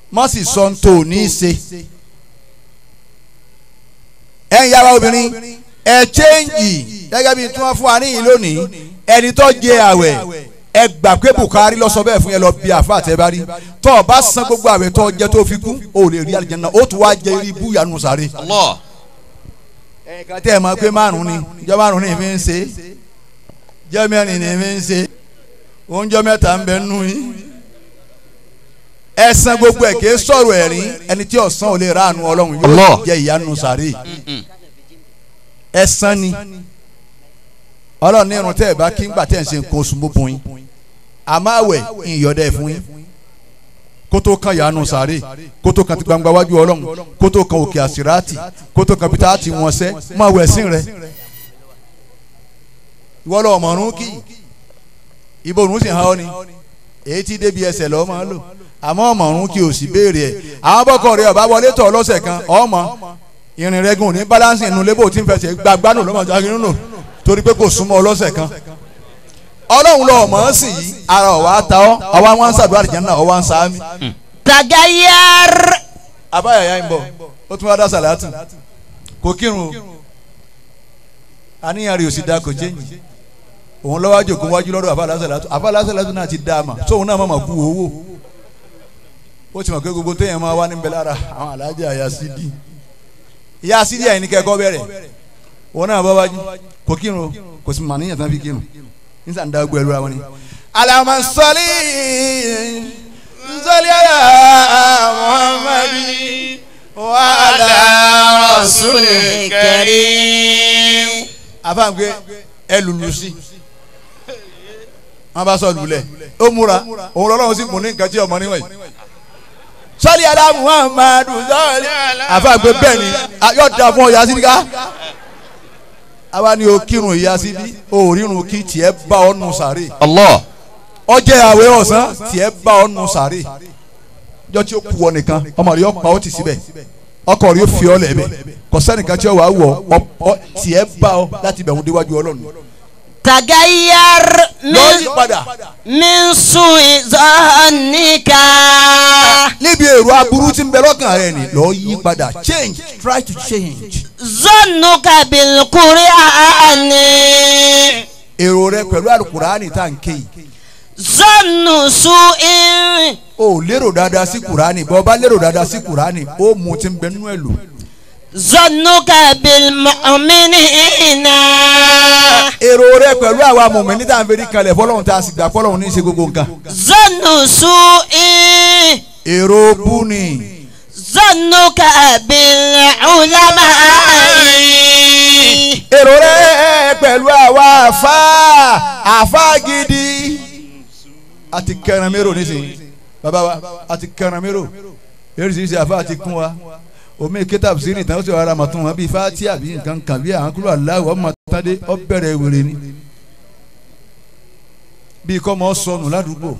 má sì sọ tó o ní í ṣe ẹ̀yin yàrá obìnrin ẹ chẹ́ǹgì gẹ́gẹ́ bí tí wọ́n fún wa níyìn lónìí ẹni tó jẹ àwẹ̀ ẹ gbà pé Bukhari lọ sọ bẹ́ẹ̀ fún yẹn lọ bí àfa àtẹ́bárí tó o bá san gbogbo àwẹ̀ tó o jẹ tó o fi kú o lè rí àlìjánnà o tún wá jẹ irú ibú yanu sáré. Allah. ẹ̀ka tẹ́ ẹ̀ máa pé márùn ni ìjọ márùn ni mi ń ṣe ìjọ mẹ́rin ni mi ń ṣe oúnjẹ mẹ́ta ń bẹ nù yín ẹ san gbogbo ẹ̀ kì í sọ̀rọ̀ ẹ̀rín ẹni tí ọ̀sán ò lè ránu ọlọ́run yóò Allah. jẹ ìyanu sáré ẹ san ni ọlọ́run ní irun tẹ́ ẹ bá kí ń gbà tẹ́ ẹ ń ṣe nǹkan oṣù mú bùn yín àmọ́ àwẹ̀ ìyọ̀dẹ̀ fún yín kótó kan yanu sáré kótó kan ti gbangba wájú ọlọ́run kótó kan òkè àsìrátì kótó kan pété àti wọn sẹ́ mọ àwẹ̀ sìn rẹ ìwọ lọ ọmọrún kì í ibo òrùn sì hàn ọ́ ni èyí tí débi ẹsẹ̀ lọ́ọ́ máa lò àmọ́ ọmọrún kì í ò sì béèrè ẹ̀ àwọn bọ́kọ̀ rẹ ọba wọlé tọ̀ lọ́sẹ̀ kan ọmọ ìrìn rẹ gùn ní balance inú lébò tí ń fẹsẹ̀ gbàgbánù lọ́mọdé akínú torí pé kò súnmọ́ ọlọ́sẹ̀ kan ọlọ́run lọ mọ̀ ọ́ sì yìí ara ọ̀wá ta ọ́ ọwọ́ wọn ń sàdúrà àlìjánnà ọwọ́ ń sáámi. tagayar abáyà ya ń bọ̀ ó tún wá dá sàlátù kò kírun o àníyàn rẹ̀ ò sì da kò jẹ́yìn òun lọ́wọ́ àjòkó wájú lọ́dọ̀ àfàlà sàlátù àfàlà sàlátù náà ti dá a mà sóun náà má mà kú owó ó ti mọ̀ pé gbogbo téèyàn máa wá níbẹ̀ lára àwọn alájà àyà sídì ìyá sídì àyìn ní kẹ́kọ́ bẹ̀rẹ̀ òun náà bá wájú kò kírun o kò sì mà níyàn tán fi kírun nígbà ń dá gbọ́ ẹlú ra wọn ni. alama sọlí sọlí ala muhammadi wa ala rasulil karim. àfàwọn pé ẹ lùlù sí wọn bá sọ lulẹ̀ ó múra òun lọ́lọ́run sì mú ní nǹkan tí ọmọ níwọ̀nyí sọlí ala muhammadu sọlí àfàwọn pé bẹ́ẹ̀ ni a- yóò da fún ọ yà sí ká àwa ni o kírun ìyá síbí o rírun kí tiẹ̀ bá ọ nù sàré Allah. ọjẹ́ àwẹ̀ ọ̀sán tiẹ̀ bá ọ nù sàré jọ tí ó kú ọ nìkan ọmọ rẹ yọ pa ọ ti síbẹ̀ ọkọ rẹ yóò fi ọ lẹ̀ bẹ̀ kò sẹ́nìkan tí ó wà á wọ̀ ọ ọ tiẹ̀ bá ọ láti bẹ̀ wọn déwájú ọlọ́run tagayar lọ́ọ́ yí min padà min su'i zannika. níbi èrò aburú tí ń bẹ lọ́kàn rẹ ni lọ́ọ́ yí padà change try to change zannuka bil qur'ani. èrò rẹ pẹ̀lú àlùkùránì tá à ń ké yìí zannu su'in. o lérò dáadáa sí kùránì bọ́ bá lérò dáadáa sí kùránì ó mú ti ń bẹ nínú ẹ̀ lò. zannuka bil mu'minina. èrò rẹ pẹ̀lú àwa mọ̀mọ́ ní tàn fẹ́rí kalẹ̀ fọlọ́run tá a sì gbà fọlọ́run ní í ṣe gbogbo nǹkan. zannu su'in. èrò bú ni zannuka bil ulama'i. èrò rẹ pẹ̀lú àwa àfa àfa gidi. a ti kẹran mérò nísìnyí bàbá wa a ti kẹran mérò eréṣiríṣi àfa ti kún wa omi kétà sí ní ìtàn ó sì rárá màtún wọn bíi fati àbí nǹkan kan bíi àwọn kúrò aláwọ̀ ọmọ tádé ọ bẹ̀rẹ̀ wèrè ni bíi kọ́ mọ́ sọnù ládùúgbò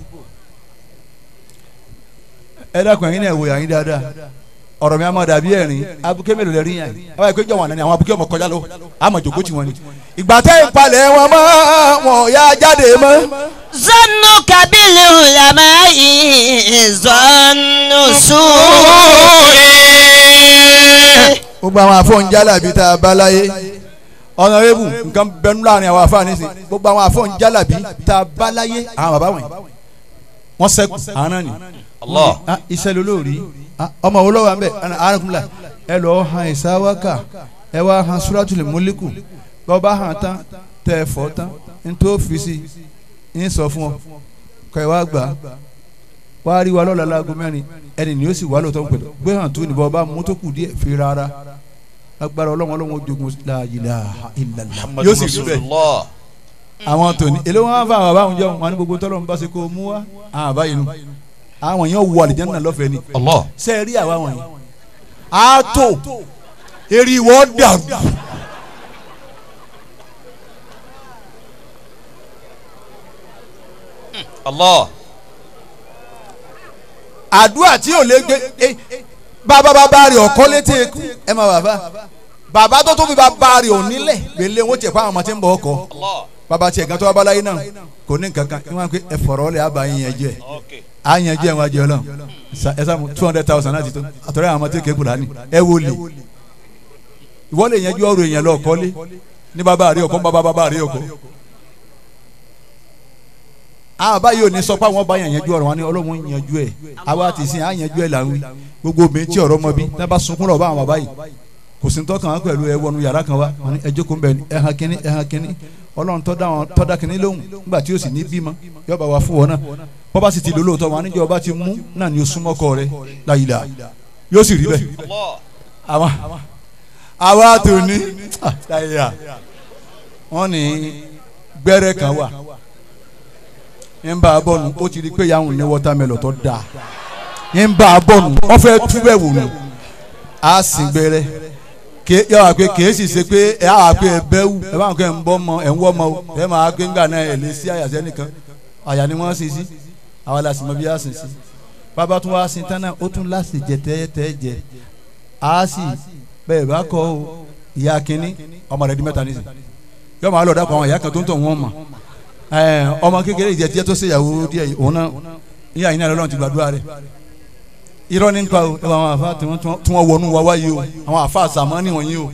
ẹ dákun ẹ̀yin náà wò yàn yín dáadáa ọ̀rọ̀ mi a máa dàbí ẹ̀rín abuké mélòó lẹ rí yàn yín àwọn ìpéjọ wọn nani àwọn abuké ọmọ kọjá lọ àmọ́ jòkó tí wọn ni. ìgbà tẹ́ ìpalẹ̀ wọn mọ́ wọn ò yá jáde mọ́. zannuka bil ulama'i. zannu su'in. gbogbo àwọn afọ́njálàbí tá a bá láyé ọ̀nàrẹ́bù nǹkan bẹnu láàrin àwọn afáà nísìn gbogbo àwọn afọ́njálàbí tá a bá láyé àwọn bàbá wọ̀nyí wọ́n sẹ́kù àwọn náà ni. Allah. Ah, iṣẹ́ lolórí Ah, ọmọ wo lọ́wọ́ àmbẹ̀ arákùnrin ẹ lọ́ọ́ han ìsáwákà ẹ wá han suratul múlíkù bọ́ba hàn tán tẹ ẹ fọ́ tán n tó fi si n sọ fún ọ kọ ẹ wá gbà á wá rí wa lọ́la láago mẹ́rin ẹni ni ó sì wá lóòótọ́ pẹ̀lú gbé hàn tó ní bọ́ba mú tó kù díẹ̀ fi rárá agbára ọlọ́run ọlọ́run ó jogun la ilaha illallah yóò sì rí bẹ́ẹ̀ Rasulullah. àwọn tòní èlé wọn fà wọn báwọn jọ wọn ní gbogbo tọ́lọ́ ń bá ṣe kó o mú wa àwọn àbáyé nu àwọn yẹn wọ àlìjánnà lọ́fẹ̀ẹ́ ni Allah. ṣe rí àwa wọ̀nyí a tó eré ìwọ dàrú Allah. àdúrà tí ò lè gbé eh, bàbá bàbá rẹ̀ ọ̀kọ́ létí eku ẹ má bàbá bàbá tó tó fi bàbá rẹ̀ ò nílẹ̀ gbélé wọn tiẹ̀ fún àwọn ọmọ tí ń bọ̀ ọkọ̀ Allah. bàbá tiẹ̀ gan tó wá bá láyé náà kò ní nǹkan kan ìwọ̀n pé ẹ fọ̀rọ̀ ọ̀lẹ̀ àbá yín yẹn jẹ́ à ń yanjú ẹ̀ wọ́n ajẹ́ ọlọ́run ẹ sá two hundred thousand láti tó àtọ̀rẹ́ àwọn ọmọdé kékeré ní ẹ wò lè ìwọ lè yanjú ọ̀rọ̀ èèyàn lọ kọ́lé ní bàbá àrí ọkọ bàbá bàbá àrí ọkọ àwọn báyìí ò ní sọ pé àwọn bá yàn yanjú ọ̀rọ̀ wọn ni ọlọ́run yanjú ẹ̀ àwa ti sìn á yanjú ẹ̀ là ń wí gbogbo obìnrin tí ọ̀rọ̀ mọ bí tí wọ́n bá sunkún lọ bá àwọn bàbá yìí kò sí tọ́kàn wọn pẹ̀lú ẹ wọnú yàrá kan wa wọn ni ẹ jókòó ń bẹ ẹ hàn kínní ẹ hàn kínní ọlọ́run tọ́ da wọn tọ́ da kínní lóhùn nígbà tí ó sì ní bímọ yọba wa fún wọn náà bọ́ bá sì ti lólóòótọ́ wọn níjọ́ ọba ti mú náà ni ó súnmọ́ kọ rẹ láyìlá yóò sì rí bẹ́ẹ̀ àwa àwa tó ní láyìlá wọn ní gbẹ́rẹ́ kan wà ń bá a bọ̀nù ó ti rí pé yàrá ní wọ́támẹ́lọ̀ tó dáa ń bá a bọ̀nù wọ́n fẹ́ túbẹ̀ wò nù á sì gbẹ́rẹ́ ke yọ wá pé kìí sì ṣe pé ẹ á wá pé ẹ bẹ́ wù ẹ bá wọn kẹ́ ń bọ́ mọ ẹ̀ ń wọ́ mọ o ẹ máa gbé ńgbà náà ẹ lè sí àyàsẹ́ nìkan àyà ni wọ́n sin sí àwa la sì mọ bí a sin sí bàbá tún wá sin tán náà ó tún láti jẹ tẹ́tẹ́ jẹ á sì bẹ́ẹ̀ bá kọ́ o ìyá kínní ọmọ rẹ̀ di mẹ́ta nísìn yọ máa lọ dàpọ̀ àwọn ìyá kan tó ń tọ̀ wọ́n mọ̀ ọmọ kékeré ìjẹ tiẹ́ tó ṣèyàwó díẹ̀ òun náà ìyá yìí náà lọ́nà ti gbàdúrà rẹ̀ irọ́ ní nípa o ẹ wọ àwọn àfa tí wọ́n wọnú wa wáyé o àwọn àfa àsàmọ́ níwọ̀nyí o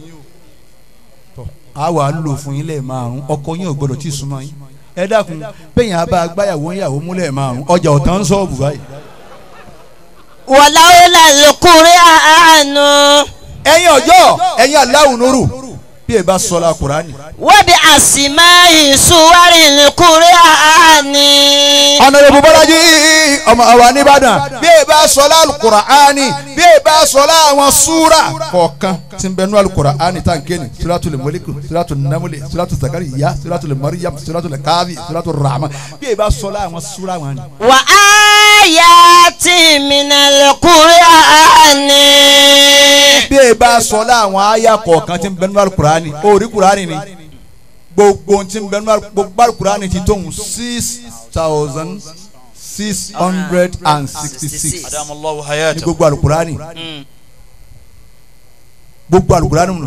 a wà á lò fún yín lẹ́ẹ̀ márùn ọkọ yín ò gbọdọ̀ tí ì súnmọ́ yín ẹ dákun bẹ́yìn abá agbáyàwó yàwó múlẹ̀ márùn ọjà ọ̀tán sọ́ọ̀bù báyìí. wàláwùlà lókùnrin àánú. ẹ̀yin ọjọ́ ẹ̀yin aláwùn nuru bí ẹ bá sọ la Kùránì. wọ́n bí àsìmá ìṣúwárí lókùnrin àání. ọ̀nà ìbò bọ́lájí ọmọ àwa nìbàdàn bí ẹ bá sọ la Kùránì bí ẹ bá sọ la àwọn súra kọ̀ọ̀kan tí ń bẹ nú Kùránì tá n ké ni suratul Mulk suratul Naml suratul Zakariya suratul Maryam suratul Kahfi suratul Rahman bí ẹ bá sọ la àwọn súra wọn ni. wà á yá tí mìíràn lókùnrin àání. bí ẹ bá sọ la àwọn àyà kọ̀ọ̀kan tí ń bẹ nú Kùránì orí Kùránì ni gbogbo tí ń bẹ nú gbogbo Kùránì ti tóun six thousand six hundred and sixty six adamallahu ní hayatahu gbogbo alukurani gbogbo alukurani mu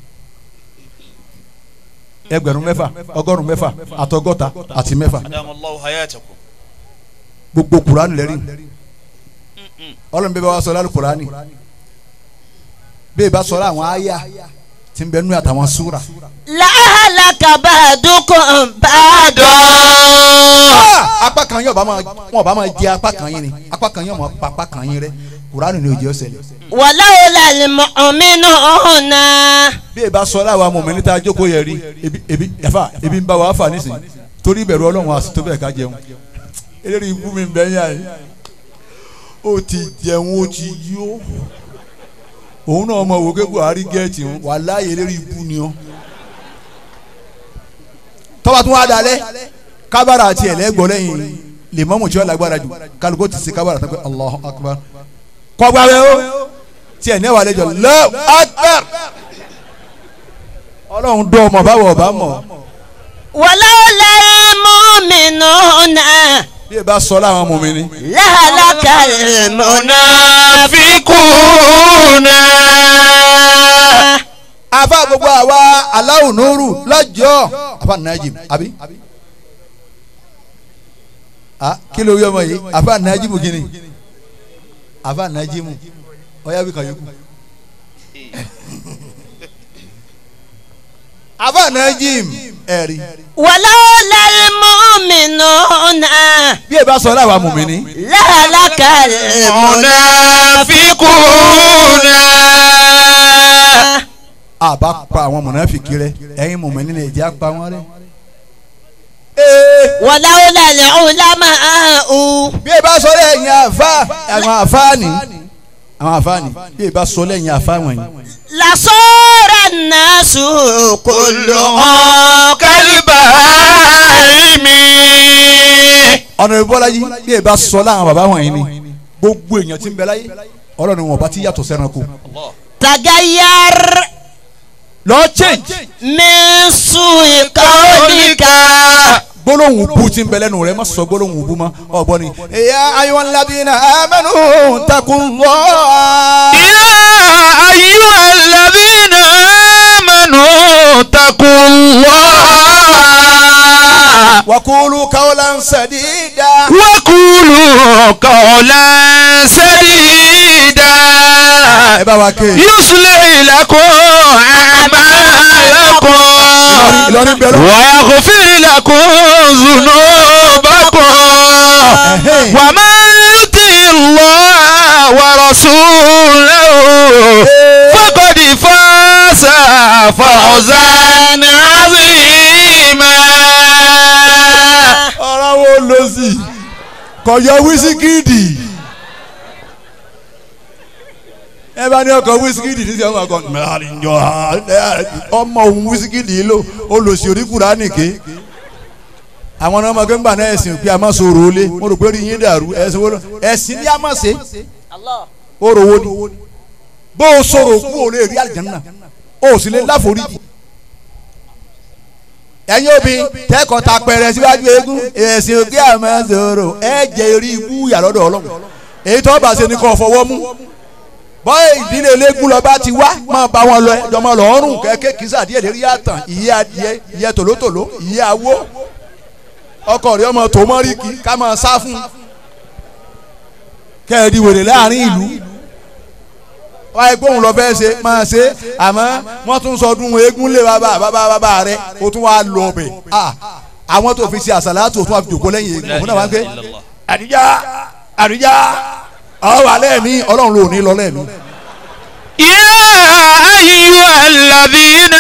ẹgbẹ̀rún mẹ́fà ọgọ́rùn mẹ́fà àtọgọ́ta àti mẹ́fà adamallahu hayatahu gbogbo kurani lẹ́rìn ọlọ́run bẹ́ẹ̀ bá wa sọ alukurani bẹ́ẹ̀ bá sọ àwọn àyà tí ń bẹ nú àtàwọn súra. làálàkà bá dúkùn bá dùn. apá kan yóò bá máa wọn bá máa jẹ apá kan yín ni apá kan yóò máa pa apá kan yín rẹ kurani ni òjò ṣẹlẹ̀. wàláwùlà lùmọ̀ọ́mínú ọ̀nà. bí ẹ bá sọ láwa mọ̀ mí níta jókòó yẹ rí ebi ebi ẹ̀fà ebi ń bá wa fà nísìnyí torí ìbẹ̀rù ọlọ́run àti tó bẹ̀ ká jẹun eléré ibú mi bẹ́ yà yìí ó ti jẹun ó ti yó òun náà mọ̀ wò ké Buhari gẹ̀ẹ́tì ń wà láàyè eléré ibú ni ọ́ tọ́ba tún wá dalẹ̀ kábàrà àti ẹ̀lẹ́gbọ́ lẹ́yìn lèmọ́mù tí wọ́n lágbára jù kálukó ti ṣe kábàrà tó pé Allahu Akbar kọ́gbàwé o tiẹ̀ ní ẹ̀wà lẹ́jọ́ Allahu Akbar ọlọ́run dọ́ ọmọ báwọ̀ ọba mọ̀ wàláwùlà mọ́mínú ọ̀nà. bí ẹ bá sọ láwọn ọmọ mi ni. làálàkà munafikuna àfa gbogbo àwa aláwọ̀ nùrù lọ́jọ́ àfa najim àbí. a kí ló yọ ọmọ yìí àfa najimu kí ni àfa najimu ọ̀yá bí kan yókù. àfa najim ẹ̀rí. wàláwùlà mọ́mínú ọ̀nà. bí ẹ bá sọ láwọn ọmọ mi ni. làálàkà munafikuna àbá pa àwọn mọ̀nàfìkì rẹ ẹ̀yin mọ̀mọ́ nínú ẹ̀jẹ̀ apá wọn rẹ. wàláwùlà lùlámà áhù. bí ẹ bá sọ lẹ́yìn àfa àwọn àfáàní àwọn àfáàní bí ẹ bá sọ lẹ́yìn àfa wọ̀nyí. lasọ́ra nàásù kòló hàn. kalibahimi ọ̀nà ìbọ́lájí bí ẹ bá sọ láwọn bàbá wọ̀nyí ni gbogbo èèyàn tí ń bẹ láyé ọlọ́run wọn bá ti yàtọ̀ sẹ́ranko. tagayar lọ change min su'i qawlika. gbólóhùn bú tí ń bẹ lẹ́nu rẹ má sọ gbólóhùn bú mọ́ ọ̀gbọ́n ni. ya ayyuhal ladhina amanu taqullah. ya ayyuhalladhina amanu taqullaha وقولوا قولا سديدا وقولوا قولا سديدا ẹ bá wa ké يصلح لكم أعمالكم Ìlọrin bẹ̀rẹ̀ ويغفر لكم ذنوبكم ومن يطع الله ورسوله فقد فاز فوزا عظيما ọ̀rọ̀ wo lọ sí kọ̀yọ wísíkìdì ẹ bá ní ọkọ̀ wísíkìdì ní sẹ́wọ̀n ọkọ̀ ọmọ òun wísíkìdì yìí ló olùsí oríkùrá nìké àwọn ọmọ ọmọ gbẹ́ngbà náà ẹ̀sìn pé a máa sọ̀rọ̀ olé mo rò pé rí yín dàrú ẹ̀sìn wo lọ ẹ̀sìn ní a máa ṣe ó rò wo ni bó o sọ̀rọ̀ kú ò lè rí àlìjánnà o sì lè láforíjì ẹ̀yin òbí tẹ́kọ̀ọ́ ta pẹ̀rẹ̀ síwájú eégún ẹ̀sìn òkè àmọ́ sọ̀rọ̀ ẹ̀ jẹ́ orí ibú yàrá-ọ̀dọ̀ ọlọ́run èyí tó bá ṣe ni kò fọwọ́ mú bọ́ọ̀ ìdílé eléégún lọ bá ti wá máa bá wọn lọ ẹjọ́ máa lọ ọrùn kẹ́kẹ́ kìí sàdíẹ̀ lérí àtàn ìyẹ́ adìẹ ìyẹ́ tòlótòló ìyẹ́ awó ọkọ rẹ ọmọ tó mọ́ rí kí ká máa sá fún kẹ́ẹ̀dì wèrè láàrin ìlú wáyé gbóhùn lọ fẹ́ ṣe máa ṣe àmọ́ wọ́n tún sọdún eégún lé bàbá bàbá bàbá rẹ o tún wá lọ ọbẹ̀ àwọn tó fi ṣe àṣàlátù tó wà fi jòkó lẹ́yìn eégún òun náà wá ń gbé àdìjá àdìjá àwọn wà lẹ́ẹ̀mí ọlọ́run ló ní lọ lẹ́ẹ̀mí. يا أيها الذين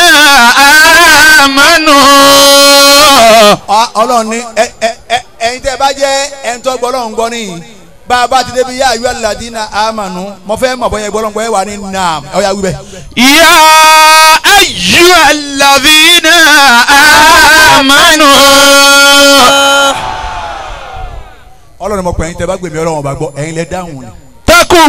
آمنوا ọlọ́run ní ẹ ẹ ẹ ẹ̀yin tẹ́ bá jẹ́ ẹni tó gbọ́ ọlọ́run gbọ́ nìyí bá a bá ti débi yá ayọ́ aládìínà àmànú mo fẹ́ mọ̀ bọ́yẹ gbọ́dọ̀ gbọ́ ẹ wà ní nam ọ̀ya wíbẹ̀. يا أيها الذين آمنوا ọlọ́run mo pè ẹ̀yin tẹ́ bá gbèmí ọlọ́run ọba gbọ́ ẹ̀yin lẹ dáhùn ni. اتقوا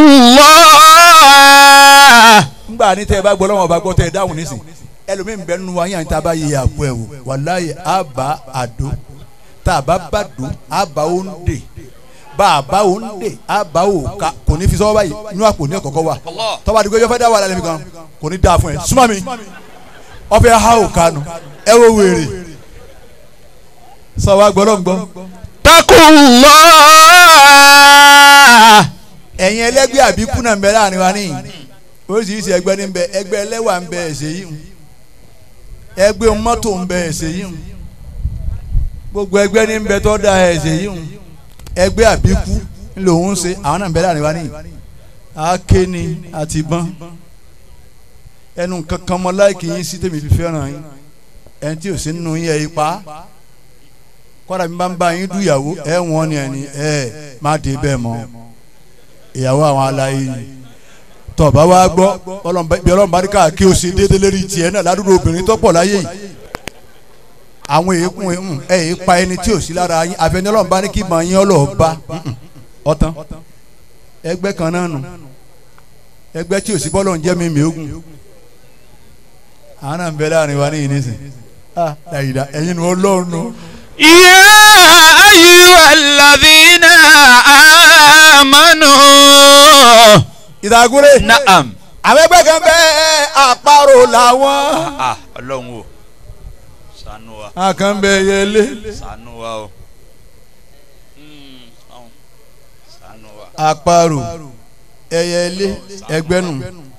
الله ngbà ní tẹ́ bá gbọ́ ọlọ́run ọba gbọ́ tẹ́ ẹ dáhùn nísìn ẹlòmíín bẹ nínú wa yín àti tá a bá yẹ àpò ẹ̀ wò wàláyé àbá àdó tá a bá bá dó àbá òǹdè bá a bá òǹdè àbá òǹkà kò ní fi sọ́wọ́ báyìí inú àpò ní ọ̀kọ̀ọ̀kọ̀ wa tọ́ba àdìgbò yọ fẹ́ dá wà lálẹ́ mi kan kò ní dáa fún ẹ súnmọ́ mi ọfẹ́ ha òǹkà nù ẹ wo wèrè sọ wa gbọ́dọ̀ gbọ́ اتقوا الله ẹ̀yin ẹlẹ́gbẹ́ àbíkú náà ń bẹ láàrin wa níyìn oríṣiríṣi ẹgbẹ́ ní ń bẹ ẹgbẹ́ ẹlẹ́wà ń bẹ ẹ̀sẹ̀ yìí hùn ẹgbẹ́ mọ́tò ń bẹ ẹ̀sẹ̀ yìí hùn gbogbo ẹgbẹ́ ní ń bẹ tó da ẹ̀sẹ̀ yìí hùn ẹgbẹ́ àbíkú lòun ń ṣe àwọn náà ń bẹ láàrin wa níyìn akéni àti ìbọn ẹnu kankan mọ láìkì yín sí tèmi fi fẹ́ràn yín ẹni tí ò sí nínú yín ẹ̀ ipa kọ́dà mi bá ń bá yín dùyàwó ẹ̀ wọ́n ni ẹni ẹ̀ má dé bẹ́ẹ̀ mọ́ ìyàwó àwọn aláyé ni tọba wa gbọ́ bí ọlọ́run bá ní ká kí o ṣe déédéé lérí tiẹ̀ náà ládùúgbò obìnrin tó pọ̀ láyé yìí àwọn èèkùn ẹ̀ ẹ̀ pa ẹni tí ò sí lára yín àfẹnú ọlọ́run bá ní kí màá yín ọlọ́ọ̀ bá ọ̀tán ẹgbẹ́ kan náà nù ẹgbẹ́ tí ò sí bọ́lọ̀ ń jẹ́ mi mi ogun àwọn náà ń bẹ láàrin wa ní ìnísìn ah dàyídà ẹ̀yin nu ọlọ́run nù. يا أيها الذين آمنوا ìdàgúrẹ́ نعم àwọn ẹgbẹ́ kan bẹ́ẹ̀ àparò làwọn. ah ọlọ́run o ṣàánú wa àkànbẹ yẹlé ṣàánú wa o Mm, ọ̀hún. ṣàánú wa àparò ẹyẹlé ẹgbẹnu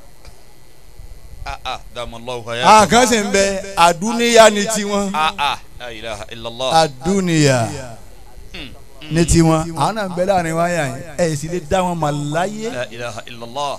ah ah dàmọ́lọ́wọ́ hayá àkàn sì ń bẹ àdúníyà ní tiwọn ah ah la ilaha illallah àdúníyà ní tiwọn àwọn náà ń bẹ láàrin wáyà yẹn ẹ sì lè dá wọn mà láyé la ilaha illallah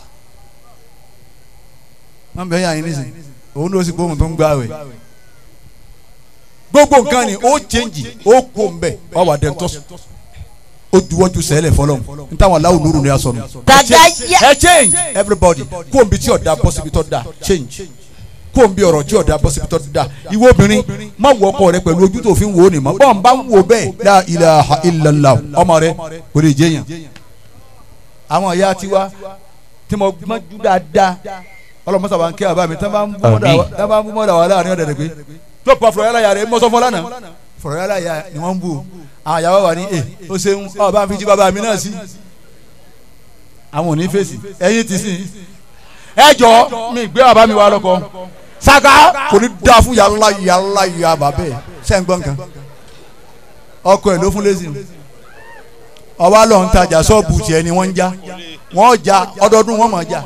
wọn bẹ yà yín nísìn òun ló sì gbóhùn tó ń gbà wẹ gbogbo nǹkan ni ó chẹ́ǹjì ó kó ń bẹ ọ wà dẹ̀ tọ́sí ó juwọ́jú sẹ́lẹ̀ fọlọ́m n táwọn aláwọ̀ lóru ni a sọnù. Tagaya- ẹ change everybody kó n bí tí ọ̀dà bọ́ síbi tó da change kó n bí ọ̀rọ̀ tí ọ̀dà bọ́ síbi tó da ìwọ obìnrin má wọ ọkọ rẹ pẹ̀lú ojú tó fi ń wò ó nì mọ́ bọ́n n bá ń wò bẹ́ẹ̀ la ilaha illallah ọmọ rẹ kò lè jẹ́yàn. àwọn ìyá tiwa tí mo gbọ́njú dáadáa ọlọ́mọ sábà ń kí àbá mi tí wọ́n bá ń bú mọ́dà wà láàrin ọ̀dẹ̀ rẹ̀ pé tó pa fúrọ̀ yálà yà rẹ̀ mọ́sọ́ fọ́ lánàá fúrọ̀ yálà yà ni wọ́n ń bù àwọn ìyàwó wa ní ẹ ó ṣeun ọ bá ń fi jí bàbá mi náà sí àwọn ò ní fèsì ẹ̀yin ti sìn ẹ jọ mi gbé bàbá mi wá lọkọ saka kò ní dáa fún yàrá yàrá yàrá bàbá ẹ sẹ́ńgbọ́n kan ọkọ ẹ̀ ló fún lẹ́sìn ọba lọ ń tajà ṣọ́ọ̀bù tiẹ̀ ni wọ́n ń já wọ́n já ọdọọdún wọ́n mọ̀ já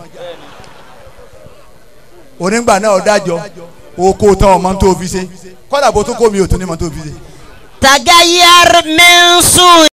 onígbà náà ọ̀dájọ́ oko tán ọmọ tó fi ṣe kọ́dà bó tó kó mi ò tún ní mọ́ tó fi ṣe. tagayyar min su